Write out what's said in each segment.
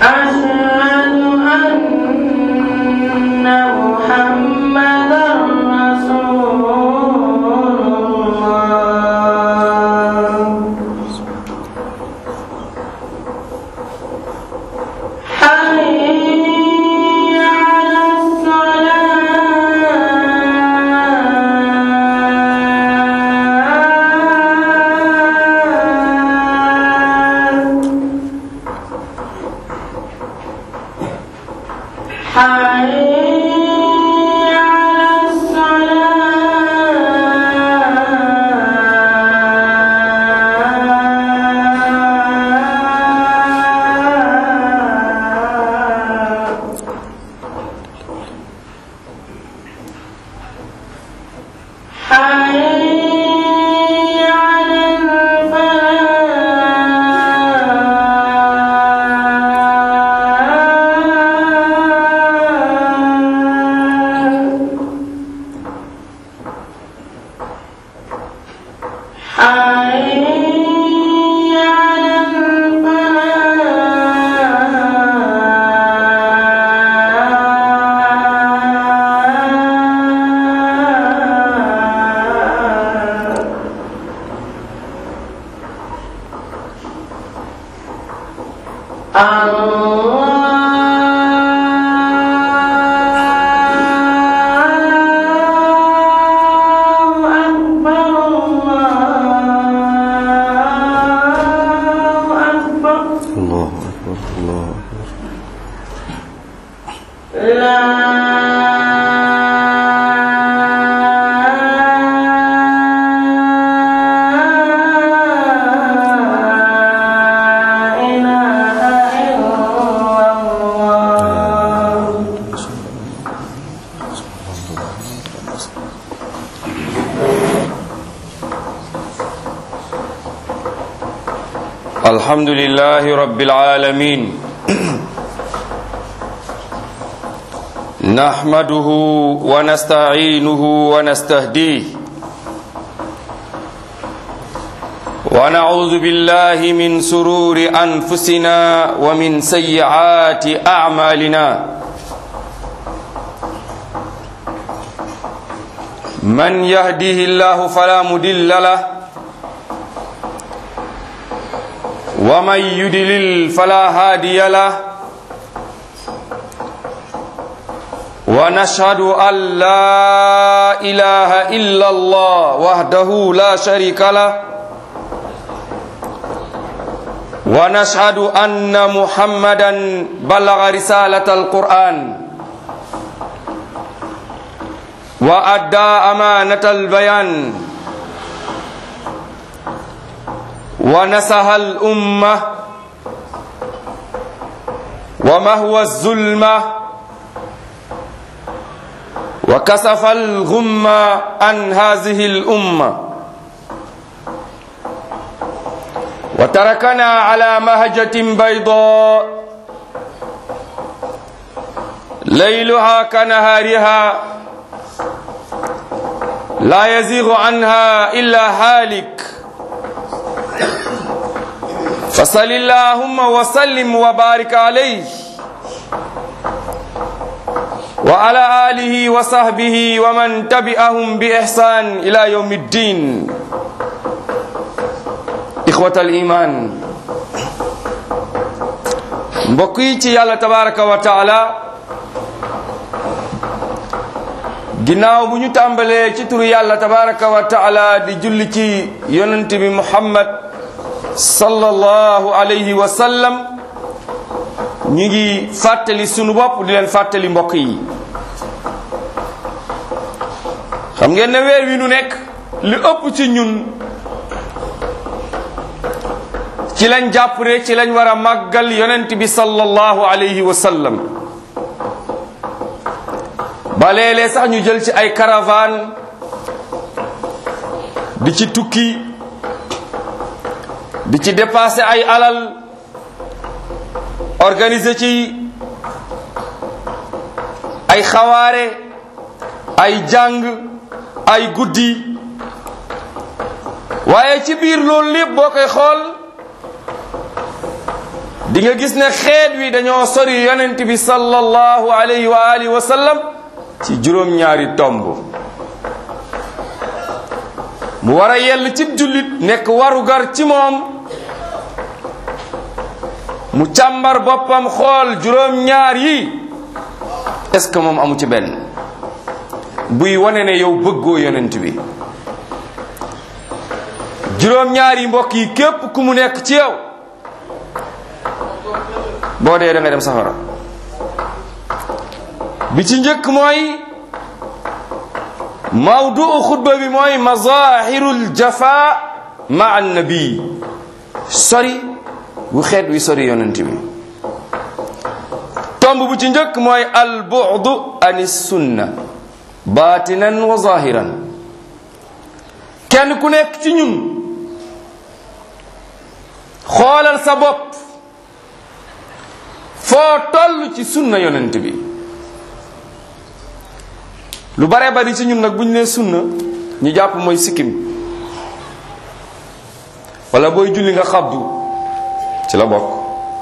أشهد أن محمدا رسول الله حي على الصلاة حي على الصلاة حي على الفلاح حي على الفلاح الله أكبر الله أكبر الله أكبر الله أكبر لا إله إلا الله الحمد لله رب العالمين نحمده ونستعينه ونستهديه ونعوذ بالله من سرور أنفسنا ومن سيئات أعمالنا من يهده الله فلا مدل له ومن يدلل فلا هادي له ونشهد أن لا إله إلا الله وحده لا شريك له ونشهد أن محمدا بلغ رسالة القرآن وأدى أمانة البيان ونسح الأمة ومهوى الظلمة وكسف الغمة عن هذه الأمة وتركنا على مهجة بيضاء ليلها كنهارها لا يزيغ عنها إلا هالك فصل اللهم وسلم وبارك عليه وعلى آله وصحبه ومن تبعهم بإحسان إلى يوم الدين إخوة الإيمان mbokk yàlla tabaraka wa taala ginnaaw bu ñu tàmbalee ci turu yàlla tabaraka wa taala di julli ci yonent bi muhammad sallallahu alayhi wa sallam ñu ngi fàttali sunu bopp di leen fàttali mbokk yi xam ngeen ne weer wi nu nekk li ëpp ci ñun ci lañ jàpp ne ci lañ war a màggal yonent bi sallallahu alayhi wa sallam ba léeg-léeg sax ñu jël ci ay caravane di ci tukki di ci dépasser ay alal organiser ci ay xawaare ay jàng ay guddi waaye ci biir loolu lépp boo koy xool di nga gis ne xeet wi dañoo sori yonent bi sallallahu alayhi wa alihi wa sallam ci juróom-ñaari tomb mu war a yell cib jullit nekk warugar ci moom mu càmbar boppam xool juróom-ñaar yi est-ce que moom amu ci benn buy wane ne yow bëggoo yonent bi juróom-ñaar yi mbokk yi képp ku mu nekk ci yow boo dee da nga dem safara bi ci njëkk mooy mawduu xutba bi mooy mazahirul jafa ma annabi sori bu xeet wi sori yonent bi tomb bu ci njëkk mooy al bu'du ani sunna batinan wa zahiran kenn ku nekk ci ñun xoolal sa bopp foo toll ci sunna yonent bi lu bare bari ci ñun nag bu ñu nee sunna ñu jàpp mooy sikkim wala booy julli nga xabdu ci la bokk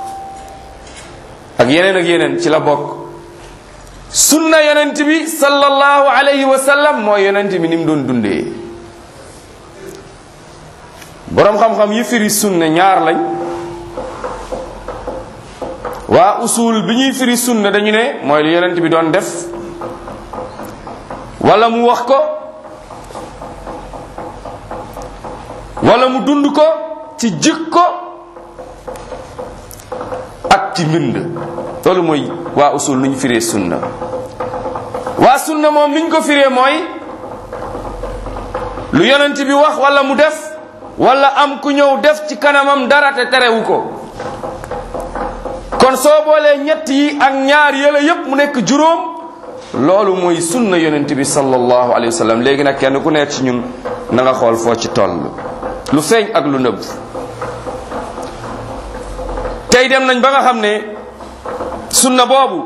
ak yeneen ak yeneen ci la bokk sunna yonent bi sallallahu alayhi wa sallam mooy yonent bi ni mu doon dundee boroom xam-xam yi firi sunna ñaar lañ waa usul bi ñuy firi sunna dañu ne mooy lu yonent bi doon def wala mu wax ko wala mu dund ko ci jikko ak ci mbind loolu mooy waa usul nu ñu firee sunna waa sunna moom ni ñu ko firee mooy lu yonent bi wax wala mu def wala am ku ñëw def ci kanamam dara te terewu ko kon soo boolee ñett yi ak ñaar yële yépp mu nekk juróom loolu mooy sunna yonent bi sallallahu alayhi wa sallam léegi nag kenn ku nekk ci ñun na nga xool foo ci toll lu feeñ ak lu nëbb tey dem nañ ba nga xam ne sunna boobu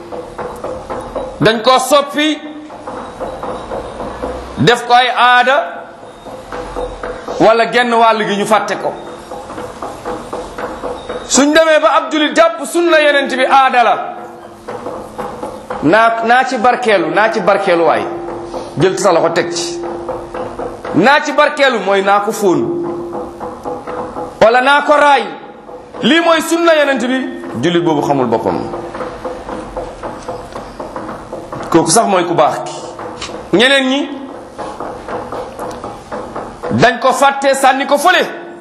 dañ koo soppi def ko ay aada wala genn wàll gi ñu fàtte ko suñ demee ba ab julit jàpp sunna yonent bi aada la naa naa ci barkeelu naa ci barkeelu waay jël sa loxo teg ci naa ci barkeelu mooy naa ko fóon wala naa ko raay lii mooy sunna yonent bi jullit boobu xamul boppam kooku sax mooy ku baax ki ñeneen ñi dañ ko fàtte sànni ko fële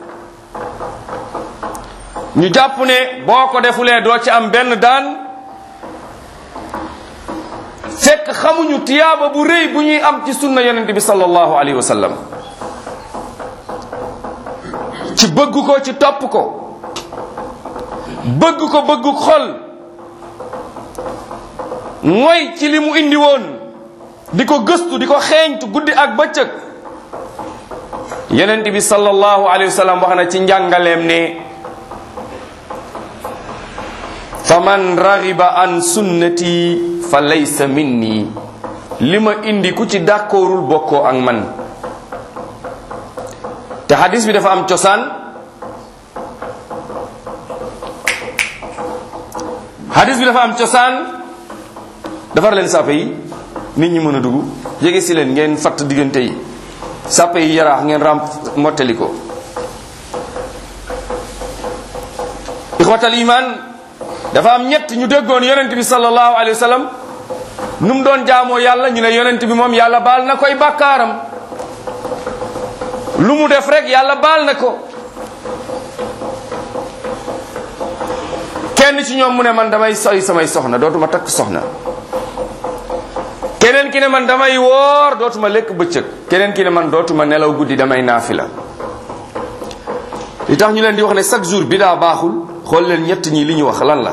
ñu jàpp ne boo ko defulee doo ci am benn daan fekk xamuñu tiyaaba bu rëy bu ñuy am ci sunna yonent bi sallallahu alayhi wa sallam ci bëgg ko ci topp ko bëgg ko bëgg xol mooy ci li mu indi woon di ko gëstu di ko xeeñtu guddi ak bëccëg yonent bi sallallahu alayhi wa sallam wax na ci njàngaleem ne faman ragiba an sunnati fa laysa minni li ma indi ku ci d'accordul bokkoo ak man te hadis bi dafa am cosaan hadis bi dafa am cosaan defar leen sàppe yi nit ñi mën a dugg jege si leen ngeen fatt diggante yi sàppe yi yaraax ngeen ramp mottali ko ixwatal iman dafa am ñett ñu déggoon yonent bi sallallahu alayhi wa sallam nu mu doon jaamoo yàlla ñu ne yonent bi moom yàlla baal na koy bàkkaaram lu mu def rek yàlla baal na ko kenn ci ñoom mu ne man damay soy samay soxna dootuma takk soxna keneen ki ne man damay woor dootuma lekk bëccëg keneen ki ne man dootuma nelaw guddi damay naafila li tax ñu leen di wax ne chaque jour bi daa baaxul xool leen ñett ñi li ñu wax lan la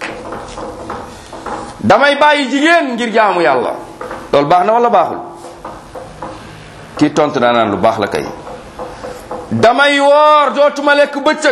damay bàyyi jigéen ngir jaamu yàlla loolu baax na wala baaxul kii tontu daa naan lu baax la kay damay woor dootuma lekk bëccëg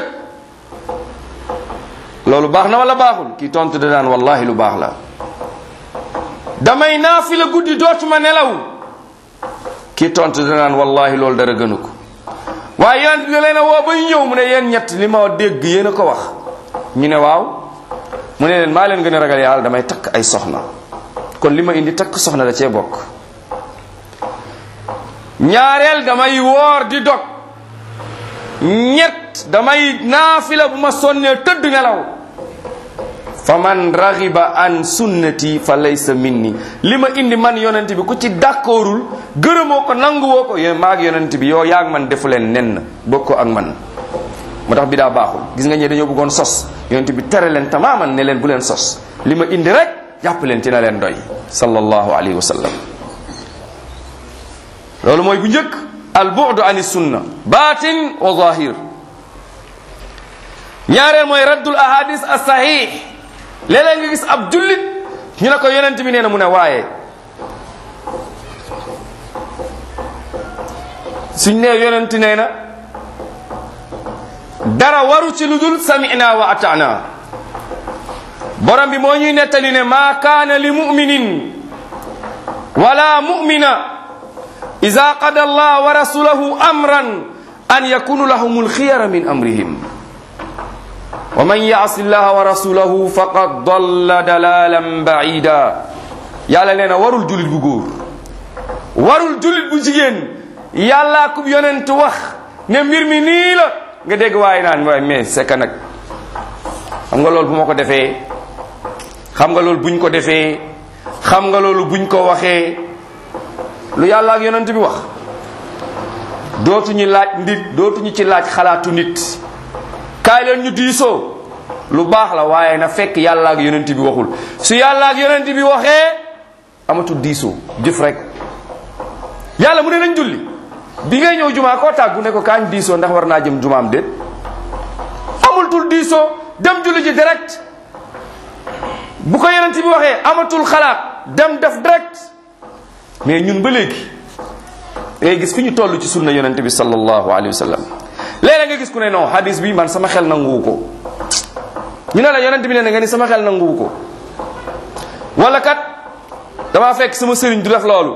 loolu baax na wala baaxul kii tontu da naan wallahi lu baax la damay naafila guddi dootuma nelaw kii tontu da naan wallahi loolu dara gënu ko waaye yonent bi leen a woo ba ñu ñëw mu ne yéen ñett li ma dégg yéen a ko wax ñu ne waaw mu ne leen maa leen gën a ragal yàlla damay takk ay soxna kon li ma indi takk soxna da cee bokk ñaareel damay woor di dog ñett damay naafila bu ma sonnee tëdd nelaw fa man raxiba an sunnati fa laysa minni li ma indi man yonent bi ku ci d'accordul gërëmoo ko nanguwoo ko yéen maag yonent bi yow yaag man defu leen nen bokkoo ak man moo tax bi daa baaxul gis nga ñe dañoo bëggoon sos yonent bi tere leen tamaaman ne leen bu leen sos li ma indi rek jàpp leen ci na leen doy sallallahu alayhi wa sallam loolu mooy bu njëkk al bu'du ani sunna batin wa zahir ñaareel mooy raddul ahadis as sahih léeg-léeg nga gis ab jullit ñu ne ko yonent bi nee na mu ne waaye suñ nee yonent nee na dara waru ci lu dul samina wa atana borom bi moo ñuy nettali ne maa kaana li muminin wala mumina ida qada allah wa rasulahu amran an yakunu lahum alxiyara min amrihim wa man yaasi llaha wa rasulahu faqad dalla dalalan baida yàlla nee na warul julit bu góor warul julit bu jigéen yàllaa kub yonent wax ne mbir mi nii la nga dégg waaye naan waaye mais c'est que nag xam nga loolu bu ma ko defee xam nga loolu buñ ko defee xam nga loolu buñ ko waxee lu yàlla ak yonent bi wax dootuñu laaj nit dootuñu ci laaj xalaatu nit kaay leen ñu diisoo lu baax la waaye na fekk yàlla ak yonent bi waxul su yàlla ak yonent bi waxee amatul diisoo jëf rek yàlla mu ne nañ julli bi ngay ñëw jumaa koo tàggu ne ko kaañ diisoo ndax war naa jëm jumaam déet amultul diisoo dem julli ji direct bu ko yonent bi waxee amatul xalaat dem def direct mais ñun ba léegi ngay gis fi ñu toll ci sunna yonent bi sallallahu alayhi wa sallam léeg-léeg nga gis ku ne non hadis bi man sama xel nanguwu ko ñu ne la yonent bi ne nga ni sama xel nanguwu ko wala kat damaa fekk sama sëriñ du def loolu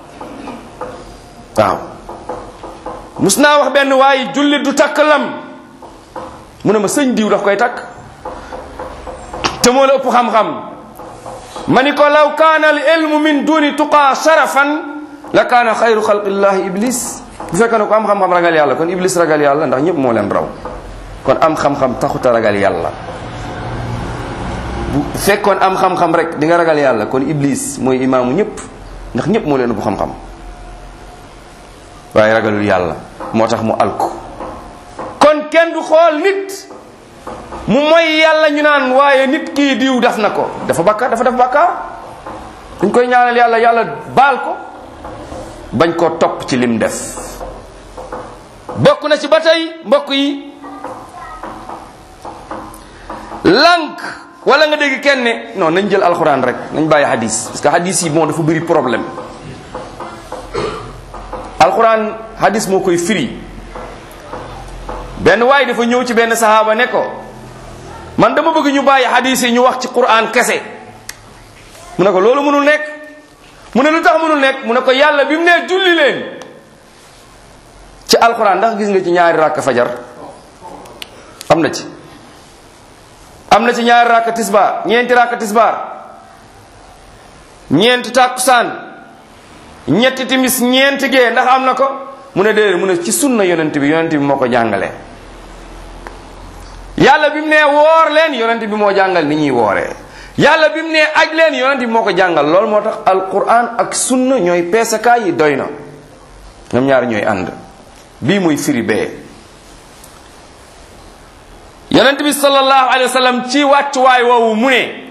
waaw mus naa wax benn waaye jullit du takk lam mu ne ma sëñ diw daf koy takk te moo la ëpp xam-xam ma ni ko law kaana al ilmu min duni tuqaa sharafan la kaana xayru xalqillahi iblis bu fekkee ne ko am xam-xam ragal yàlla kon iblis ragal yàlla ndax ñëpp moo leen raw kon am xam-xam taxuta ragal yàlla bu fekkoon am xam-xam rek di nga ragal yàlla kon iblis mooy imaamu ñëpp ndax ñëpp moo leen ëpp xam-xam waaye ragalul yàlla moo tax mu alku kon kenn du xool nit mu mooy yàlla ñu naan waaye nit kii diw def na ko dafa bakkaar dafa def bakkaar dañ koy ñaanal yàlla yàlla baal ko bañ koo topp ci lim def bokk na ci ba tey mbokk yi lànk wala nga dégg kenn ne non nañ jël alxuraan rek nañ bàyyi hadis parce que hadis yi bon dafa bëri problème alxuraan hadis moo koy firi benn waay dafa ñëw ci benn sahaaba ne ko man dama bëgg ñu bàyyi hadis yi ñu wax ci quran kese mu ne ko loolu mënul nekk mu ne lu tax mënul nekk mu ne ko yàlla bi mu nee julli leen ci alquran ndax gis nga ci ñaari rakk fajar am na ci am na ci ñaari rakk tisbaar ñeenti rakk tisbaar ñeenti tàkkusaan ñetti timis ñeenti gee ndax am na ko mu ne déedéet mu ne ci sunna yonent bi yonent bi moo ko jàngale yàlla bi mu nee woor leen yonent bi moo jàngal ni ñuy wooree yàlla bi mu nee aj leen yonent bi moo ko jàngal loolu moo tax alquran ak sunna ñooy peesakaay yi doy na ñoom ñaar ñooy ànd bii muy firi bee yonent bi sallallahu alayhi wa sallam ci wàccuwaay woowu mu ne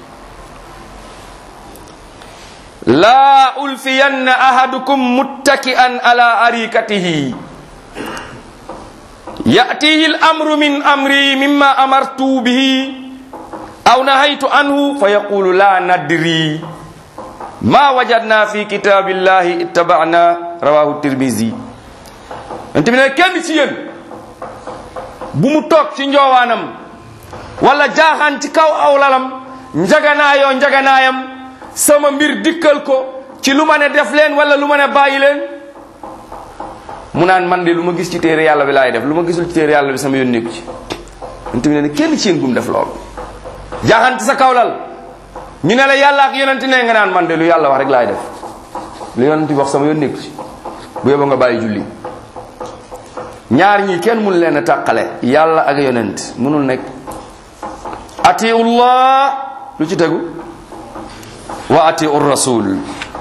laa ulfiyanna ahadukum muttaki'an ala arikatihi ya'tihi al-amru min amri mimma amartu bihi aw nahaytu anhu fa yaqulu la nadri ma wajadna fi kitabillahi ittaba'na rawahu tirmizi ante bi ne kenn ci yéen bu mu toog ci njoowaanam wala jaaxaan ci kaw aw lalam njaganaayoo njaganaayam sama mbir dikkal ko ci lu ma ne def leen wala lu ma ne bàyyi leen mu naan man de lu ma gis ci téere yàlla bi laay def lu ma gisul ci téere yàlla bi sama yoon nekku ci yonent bi nee na kenn ci yéen bu mu def loolu jaaxante sa kawlal ñu ne la yàlla ak yonent ne nga naan man de lu yàlla wax rek laay def lu yonent bi wax sama yoon nekku ci bu yóbbu nga bàyyi julli ñaar ñi kenn mun leen a tàqale yàlla ak yonent mënul nekk atiullah lu ci tegu wa atiu rasul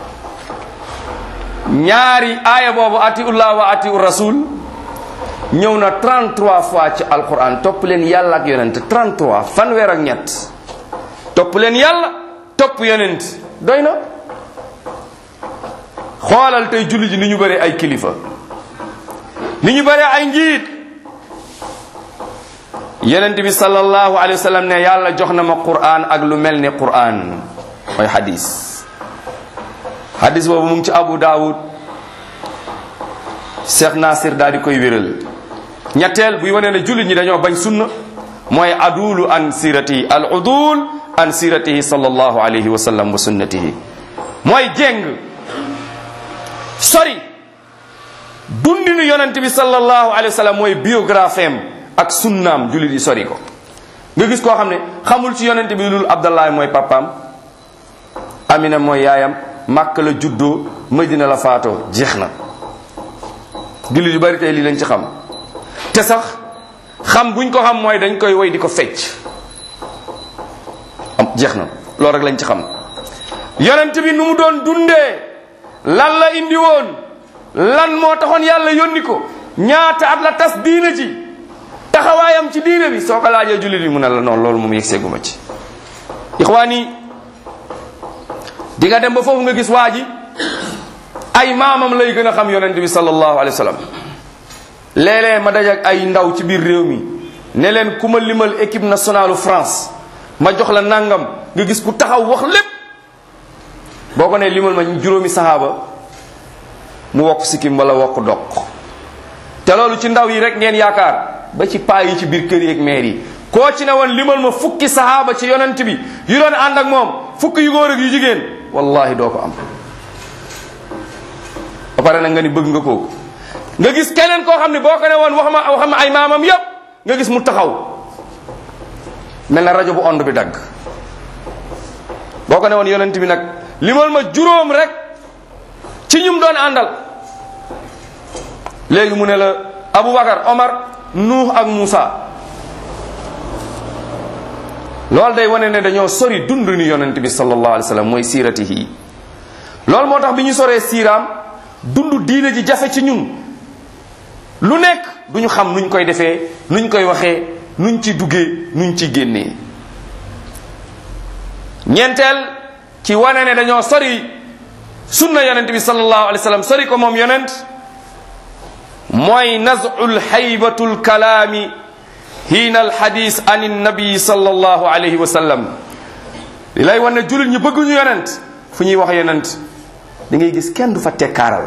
ñaari aaya boobu atiullah wa atiu rasul ñëw na 33 fois ci alquran topp leen yàlla ak yonent 33 fanweer ak ñett topp leen yàlla topp yonent doy na xoolal tey julli ji ni ñu bëri ay kilifa ni ñu bëri ay njiit yonent bi sallallahu alayhi wa sallam ne yàlla jox na ma quran ak lu mel ni quran mooy hadis hadis boobu mu ngi ci abu daawud cheikh nasir daal di koy wéral ñetteel buy wane ne jullit ñi dañoo bañ sunna mooy adulu an siratihi al udul an siratihi sallallahu alayhi wa sallam wa sunnatihi mooy jéng sori dundinu yonent bi sallallahu alayhi wa sallam mooy biographie am ak sunnaam jullit yi sori ko nga gis koo xam ne xamul ci yonent bi lul abdallah mooy papaam amina mooy yaayam màkk la juddoo madina la faatoo jeex na jullit yu bari tey lii lañ ci xam te sax xam buñ ko xam mooy dañ koy woy di ko fecc am jeex na loolu rek lañ ci xam yonent bi nu mu doon dundee lan la indi woon lan moo taxoon yàlla yónni ko ñaata at la tas diina ji taxawaayam ci diina bi soo ko laajee jullit bi mu ne la noonu loolu moom yegg seeguma ci ixwaani di nga dem ba foofu nga gis waa ji ay maamam lay gën a xam yonent bi sallallahu alayhi wa sallam léeg-léeg ma dajak ay ndaw ci biir réew mi ne leen ku ma limal équipe nationale France ma jox la nangam nga gis ku taxaw wax lépp boo ko ne limal ma juróomi sahaaba mu wokk sikkim wala wokk doq te loolu ci ndaw yi rek ngeen yaakaar ba ci paa yi ci biir kër yi ak maire yi koo ci ne woon limal ma fukki sahaaba ci yonent bi yu doon ànd ak moom fukki yu góor ak yu jigéen wallahi doo ko am ba pare nag nga ni bëgg nga kooku nga gis keneen koo xam ne boo ko ne woon wax ma wax ma ay maamam yépp nga gis mu taxaw mel na rajo bu ond bi dagg boo ko ne woon yonent bi nag limal ma juróom rek ci ñum doon àndal léegi mu ne la Aboubacar Omar Nuux ak Moussa loolu day wane ne dañoo sori dund ni yonent bi sallallahu alayhi wa sallam mooy siiratihi loolu moo tax bi ñu soree siiraam dund diine ji jafe ci ñun lu nekk duñu xam nuñ koy defee nuñ koy waxee nuñ ci duggee nuñ ci génnee ñeenteel ci wane ne dañoo sori sunna yonent bi sallallahu alayhi wa sallam sori ko moom yonent mooy nazul xaybatu lkalaami hiina alxadis an innabi sallallahu alayhi wa sallam li lay wan ne jullit ñu bëgguñu yonent fu ñuy wax yonent da ngay gis kenn du fa tekkaaral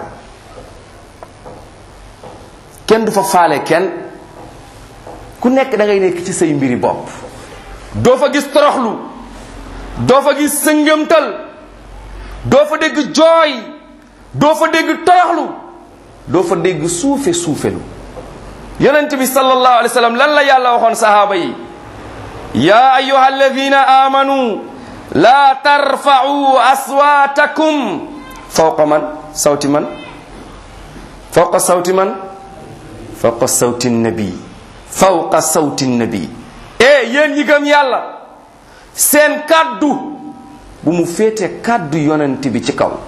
kenn du fa faale kenn ku nekk da ngay nekk ci say mbiri bopp doo fa gis toroxlu doo fa gis sëngëmtal doo fa dégg jooy doo fa dégg toroxlu doo fa dégg suufe suufelu yonent bi sallallahu alayhi wa sallam lan la yàlla waxoon sahaaba yi ya ayuha alladina amanu la tarfa'u aswatakum fawqa man sawti man fawqa sawti man fawqa sawti nabi fawqa sawti nabi e yéen ñi gëm yàlla seen kàddu bu mu féete kàddu yonent bi ci kaw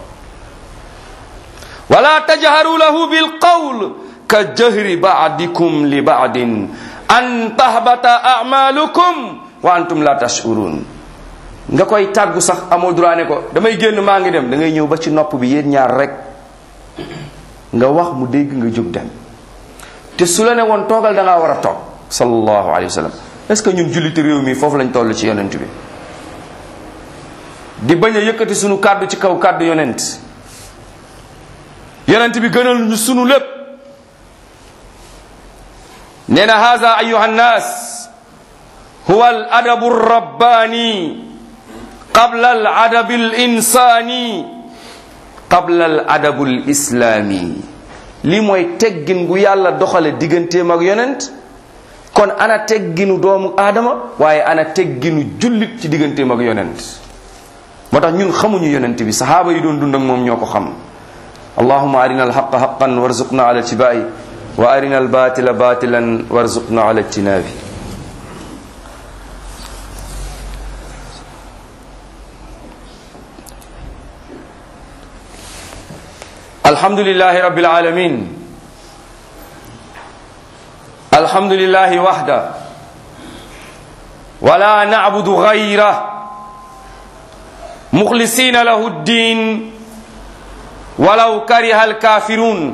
wala tajharu lahu bil qawl ka jahri ba'dikum li ba'din an tahbata a'malukum wa antum la tash'urun nga koy tàggu sax amoo droit ne ko damay génn maa ngi dem da ngay ñëw ba ci nopp bi yéen ñaar rek nga wax mu dégg nga jóg dem te su la ne woon toogal da ngaa war a toog sallallahu alayhi wa sallam est-ce que ñun julliti réew mi foofu lañ toll ci yonent bi di bañ a yëkkati sunu kàddu ci kaw kàddu yonent yonent bi gënal ñu sunu lépp nee na haza ayuha nnas huwa al adabu rabbani qabla al adabi al insani qabla al adabu al islami lii mooy teggin gu yàlla doxale digganteem ak yonent kon ana tegginu doomu aadama waaye ana tegginu jullit ci digganteem ak yonent moo tax ñun xamuñu yonent bi sahaaba yi doon dund ak moom ñoo ko xam allahuma arina alxaqa xaqan warzuqna ala tibai wa arina albatila batilan warzuqna ala ijtinabi alhamdulillahi rabbil alamin alhamdulillahi wahda wala na'budu ghayra mukhlisina lahu ddin walaw kariha alkafirun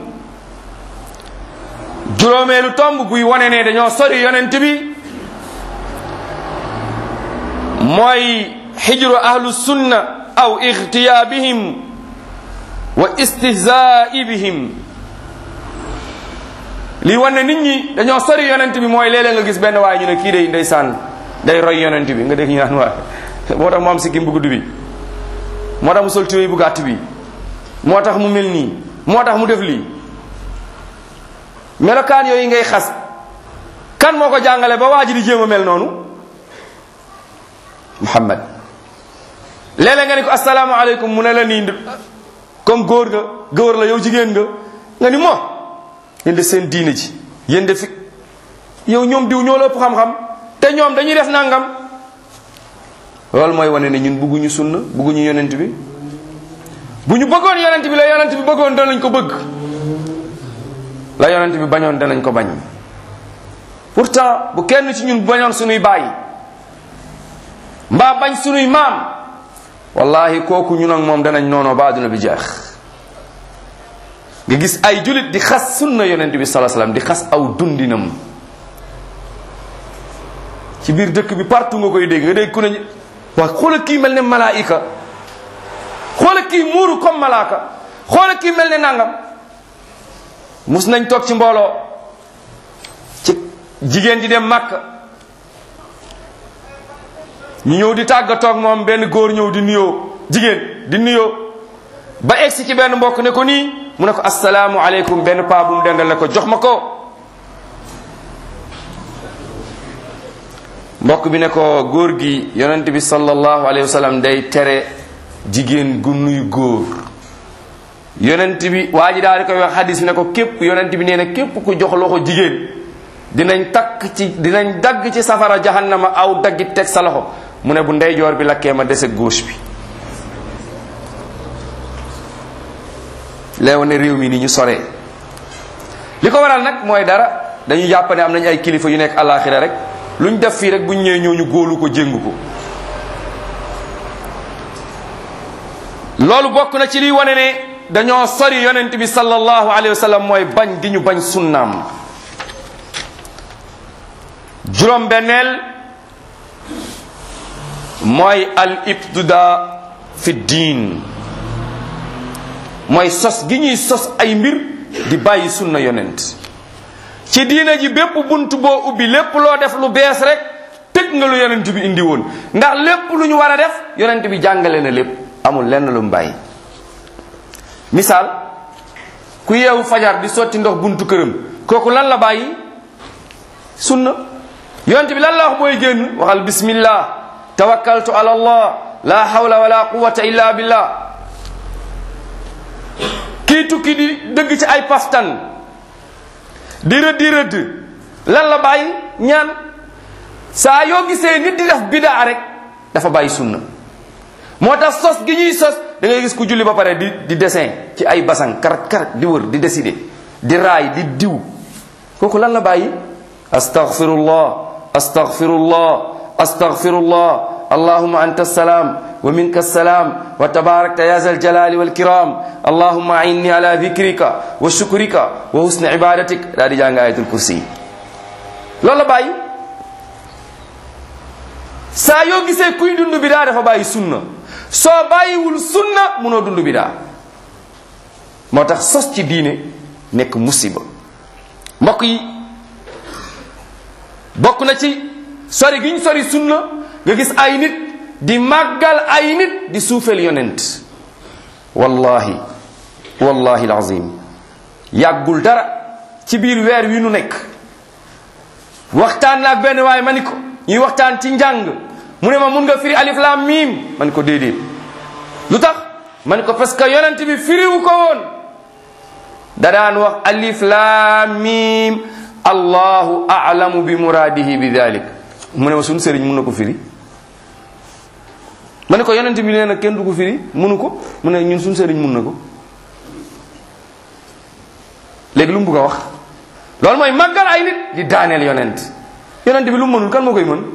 juróomeelu tomb buy wone ne dañoo sori yonent bi mooy xijru ahlu sunna aw ixtiyaabihim wa istihzaa'i bihim lii wane nit ñi dañoo sori yonent bi mooy léeg-léeg nga gis benn waaye ñu ne kii day ndeysaan day roy yonent bi nga dégg ñu naan waa moo tax mu am sikkim bu gudd bi moo tax mu sol tubéy bu gàtt bi moo tax mu mel nii moo tax mu def lii melokaan yooyu ngay xas kan moo ko jàngale ba waa ji di jéem a mel noonu Muhammad léeg-léeg nga ni ko asalaamaaleykum mu ne la nii comme góor nga góor la yow jigéen nga nga ni moo yéen de seen diine ji yéen de fi yow ñoom diw ñoo la ëpp xam-xam te ñoom dañuy def nangam loolu mooy wane ne ñun bëgguñu sunna bëgguñu yonent bi bu ñu bëggoon yonent bi la yonent bi bëggoon danañ ko bëgg la yonent bi bañoon danañ ko bañ pourtant bu kenn ci ñun bañoon sunuy bàyyi mbaa bañ sunuy maam wallahi kooku ñun ak moom danañ noonoo ba àdduna bi jeex nga gis ay julit di xas sunna yonent bi salaa salaam di xas aw dundinam ci biir dëkk bi partout nga koy dégg nga dégg ku ne waa xoola kii mel ne malaayika xoola kii muuru comme malaaka xoola kii mel ne nangam mus nañ toog ci mbooloo ci jigéen di dem màkk ñu ñëw di tàggatoog moom benn góor ñëw di nuyoo jigéen di nuyoo ba egsi ci benn mbokk ne ko nii mu ne ko asalaamu aleykum benn paa bu mu dendal ne ko jox ma ko mbokk bi ne ko góor gi yonent bi sallallahu alayhi wa sallam day tere jigéen gu nuy góor yonent bi waa ji daal di koy wax hadis ne ko képp yonent bi nee na képp ku jox loxo jigéen dinañ takk ci dinañ dagg ci safara jahannama aw daggi teg sa loxo mu ne bu ndeyjoor bi lakkee ma dese gauche bi leew ne réew mi ni ñu soree li ko waral nag mooy dara dañu jàpp ne am nañ ay kilifa yu nekk àllaaxira rek lu ñu def fii rek bu ñu ñëwee ñëw ñu góolu ko jéngu ko loolu bokk na ci liy wane ne dañoo sori yonent bi sallallahu alayhi wa sallam mooy bañ gi ñu bañ sunnaam juróom benneel mooy al ibtida fi diin mooy sos gi ñuy sos ay mbir di bàyyi sunna yonent ci diina ji bépp bunt boo ubbi lépp loo def lu bees rek tëj nga lu yonent bi indi woon ndax lépp lu ñu war a def yonent bi jàngale na lépp amul lenn lu mu bàyyi misaal ku yeewu fajar di sotti ndox buntu këram kooku lan la bàyyi sunna yonent bi lan la wax booy génn waxal bismillah tawakkaltu ala allah la hawla wala quwwata illa billah kii tukki di dëgg ci ay paftan di rëdd di rëdd lan la bàyyi ñaan saa yoo gisee nit di def bidaa rek dafa bàyyi sunna moo tax sos gi ñuy sos da ngay gis ku julli ba pare di di dessin ci ay basan karat karat di wër di décider di raay di diw kooku lan la bàyyi astaghfirullah astaghfirullah astaghfirullah اللهم أنت السلام ومنك السلام وتباركت يا ذا الجلال والكرام اللهم أعني على ذكرك وشكرك وحسن عبادتك لا دي جانغ آية الكرسي لولا باي saa yoo gisee kuy dund bidaa dafa bàyyi sunna soo bàyyiwul sunna munoo dund bidaa moo tax sos ci diine nekk musiba mbokk yi bokk na ci sori giñ sori sunna nga gis ay nit di màggal ay nit di suufeel yonent wallahi wallahi alazim yàggul dara ci biir weer wi nu nekk waxtaan naag benn waaye ma ni ko ñuy waxtaan ci njàng mu ne ma mun nga firi alif lam mim ma ni ko déedéet lu tax ma ni ko parce que yonent bi firiwu ko woon da daan wax alif lam mim allahu a'lamu bi muradihi bi dhalik mu ne ma suñu sëriñ mun na ko firi ma ne ko yonent bi nee na kenn du ko firi munu ko mu ne ñun suñu sëriñ mun na ko léegi lu mu bugg a wax loolu mooy màggal ay nit di daaneel yonent yonent bi lu mu mënul kan moo koy mën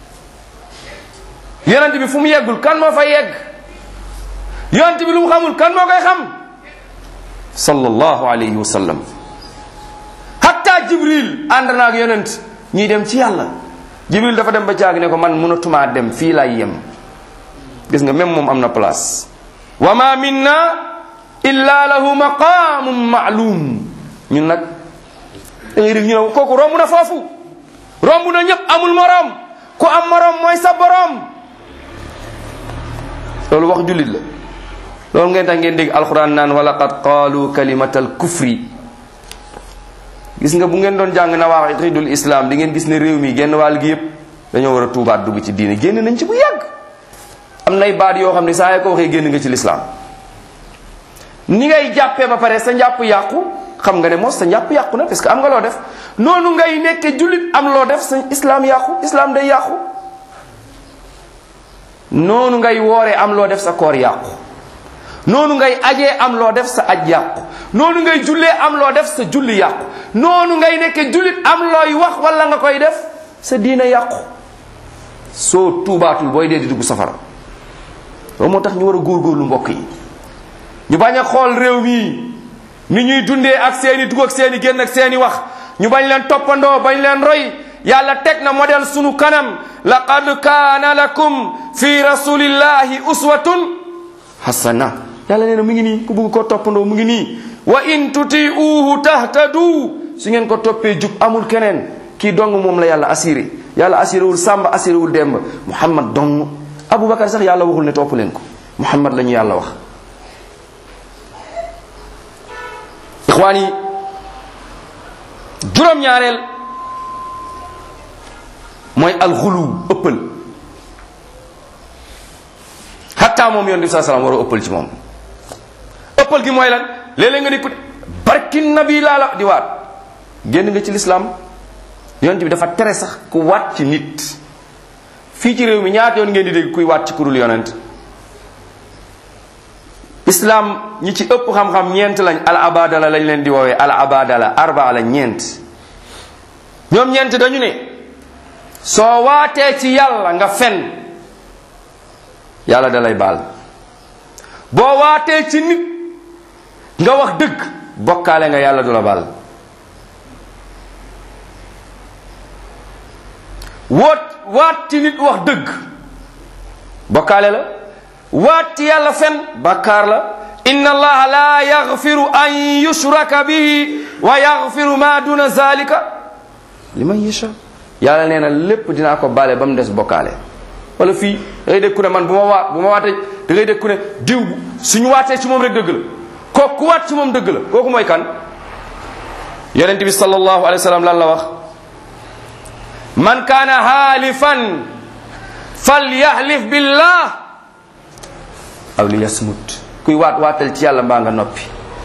yonent bi fu mu yeggul kan moo fa yegg yonent bi lu mu xamul kan moo koy xam sallallahu alayhi wa sallam hatta jibril ànd na ak yonent ñuy dem ci yàlla jibril dafa dem ba jaag ne ko man mënatumaa dem fii laay yem gis nga même moom am na place wa ma minna illa lahu maqamun ma'lum ñun nag da ngay dégg ñu ne kooku romb na foofu romb na ñëpp amul morom ku am morom mooy sa borom loolu wax jullit la loolu ngeen tax ngeen dégg alquran naan wa laqad qaalu kalimatal kufri gis nga bu ngeen doon jàng na wax xidul islam di ngeen gis ne réew mi genn wàll gi yëpp dañoo war a tuubaat dugg ci diine génn nañ ci bu yàgg am nay baat yoo xam ne saa yoo ko waxee génn nga ci lislaam ni ngay jàppee ba pare sa njàpp yàqu xam nga ne mos sa njàpp yàqu na parce que am nga loo def noonu ngay nekke jullit am loo def sa islam yàqu islam day yàqu noonu ngay wooree am loo def sa koor yàqu noonu ngay ajee am loo def sa aj yàqu noonu ngay jullee am loo def sa julli yàqu noonu ngay nekke jullit am looy wax wala nga koy def sa diina yàqu soo tuubaatul booy dee di dugg safara loolu moo tax ñu war a góorgóorlu mbokk yi ñu bañ a xool réew mi ni ñuy dundee ak seeni dugg ak seeni génn ak seeni wax ñu bañ leen toppandoo bañ leen roy yàlla teg na modèle sunu kanam laqad kaana lakum fi rasulillahi uswatun hasana yàlla nee na mu ngi nii ku bëgg ko toppandoo mu ngi nii wa in tuti'uhu tahtadu su ngeen ko toppee jub amul keneen kii dong moom la yàlla assuré yàlla assuré wul sàmba assuré wul demb muhammad dong aboubacar sax yàlla waxul ne topp leen ko muhammad la ñu yàlla wax ixwaan yi juróom-ñaareel mooy alxulu ëppal xatta moom yoon bi saa salaam war a ëppal ci moom ëppal gi mooy lan léeg-léeg nga di ko barki nabi laa la di waat génn nga ci lislaam yonent bi dafa tere sax ku waat ci nit fii ci réew mi ñaata yoon ngeen di dégg kuy waat ci kurul yonent islam ñi ci ëpp xam-xam ñeent lañ al abadala lañ leen di woowee al abadala arbaa la ñeent ñoom ñeent dañu ne soo waatee ci yàlla nga fen yàlla dalay baal boo waatee ci nit nga wax dëgg bokkaale nga yàlla du la baal woot waat ci nit wax dëgg bokkaale la waat ci yàlla fen bàkkaar la inna allaha la yaghfiru an yushraka bihi wa yaghfiru ma duna zalika liman yasha yàlla nee na lépp dinaa ko baale ba mu des bokkaale wala fii da ngay dégg ku ne man bu ma waat bu ma waatee da ngay dégg ku ne diw suñu waatee ci moom rek dëgg la kooku ku waat ci moom dëgg la kooku mooy kan yonent bi sallallahu alayhi wa sallam lan la wax man kaana haalifan falyahlif billah aw li yasmut kuy waat waatal ci yàlla mbaa nga noppi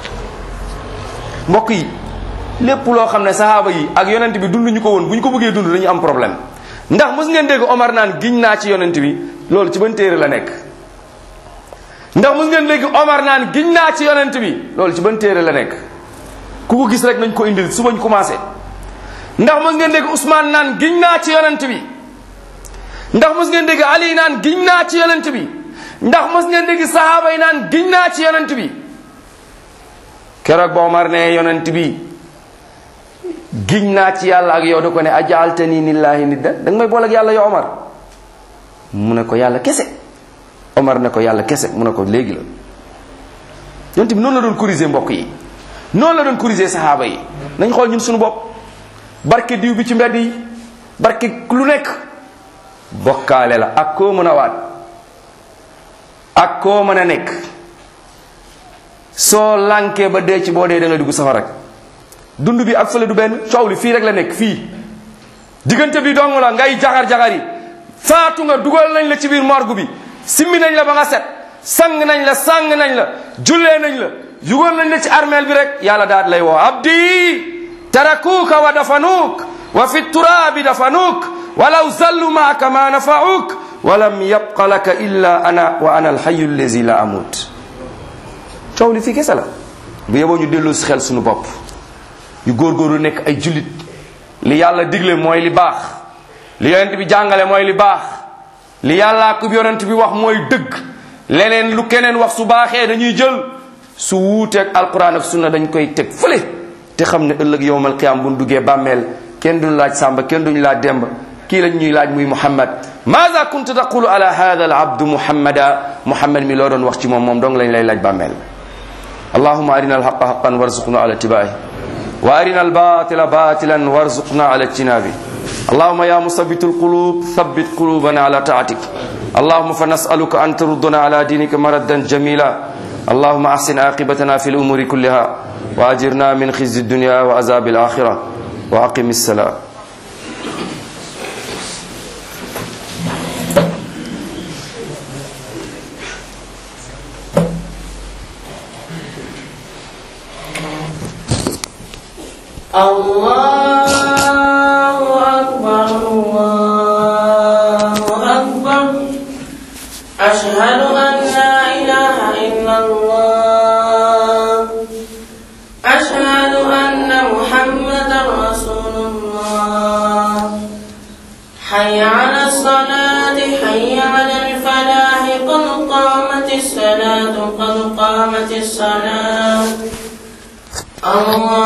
mbokk yi lépp loo xam ne sahaaba yi ak yonent bi dund ñu ko woon bu ñu ko bëggee dund dañu am problème ndax mos ngeen dégg Omar naan giñ naa ci yonent bi loolu ci ban téere la nekk ndax mos ngeen dégg Omar naan giñ naa ci yonent bi loolu ci ban téere la nekk ku ko gis rek nañ ko indil suba ñu commencé ndax mos ngeen dégg Ousmane naan giñ naa ci yonent bi ndax mos ngeen dégg Ali naan giñ naa ci yonent bi ndax mos ngeen dégg sahaaba yi naan giñ naa ci yonent bi keroog ba Omar ne yonent bi giñ naa ci yàlla ak yow da ko ne ajaaltani lillahi nidda da nga may boole ak yàlla yow Omar mu ne ko yàlla kese Omar ne ko yàlla kese mu ne ko léegi la yonent bi noonu la doon corriger mbokk yi noonu la doon corriger sahaaba yi nañ xool ñun suñu bopp barke diw bi ci mbedd yi barke lu nekk bokkaale la ak koo mën a waat ak koo mën a nekk soo lànkee ba dee ci boo dee da nga dugg safara rek dund bi ak fële du benn coow li fii rek la nekk fii diggante bi dong la ngay jaxar-jaxar yi faatu nga dugal nañ la ci biir morgue bi simmi nañ la ba nga set sang nañ la sang nañ la jullee nañ la yugal nañ la ci armeel bi rek yàlla daal lay woo abdi tarakuuka wa dafanuuk wa fi turaabi dafanuuk walaw zallu maaka ma nafauk walam yabqa laka illa ana wa ana alhayu allazi la amut coow li fii kese la bu yeboo ñu delloo si xel suñu bopp yu góorgóorlu nekk ay jullit li yàlla digle mooy li baax li yonent bi jàngale mooy li baax li yàlla ak yonent bi wax mooy dëgg leneen lu keneen wax su baaxee dañuy jël su wuuteeg alquran ak sunna dañ koy teg fële te xam ne ëllëg yowmal qiyaam bu ñu duggee bàmmeel kenn duñu laaj sàmba kenn duñu laaj demba kii lañ ñuy laaj muy muhammad maada kunta taqulu ala hada al abdu muhammada muhammad mi loo doon wax ci moom moom dong lañ lay laaj bàmmeel allahuma arina alhaqa haqan warzuqna ala ittibaai wa arina albatila batilan warzuqna ala ijtinabi اللهم يا مثبت القلوب ثبت قلوبنا على طاعتك اللهم فنسألك أن تردنا على دينك مردا جميلا اللهم أحسن عاقبتنا في الأمور كلها وأجرنا من خزي الدنيا وعذاب الآخرة وأقم السلام الله أكبر الله أكبر أشهد أن لا إله إلا الله أشهد أن محمدا رسول الله حي على الصلاة حي على الفلاح قد قامت الصلاة قد قامت الصلاة الله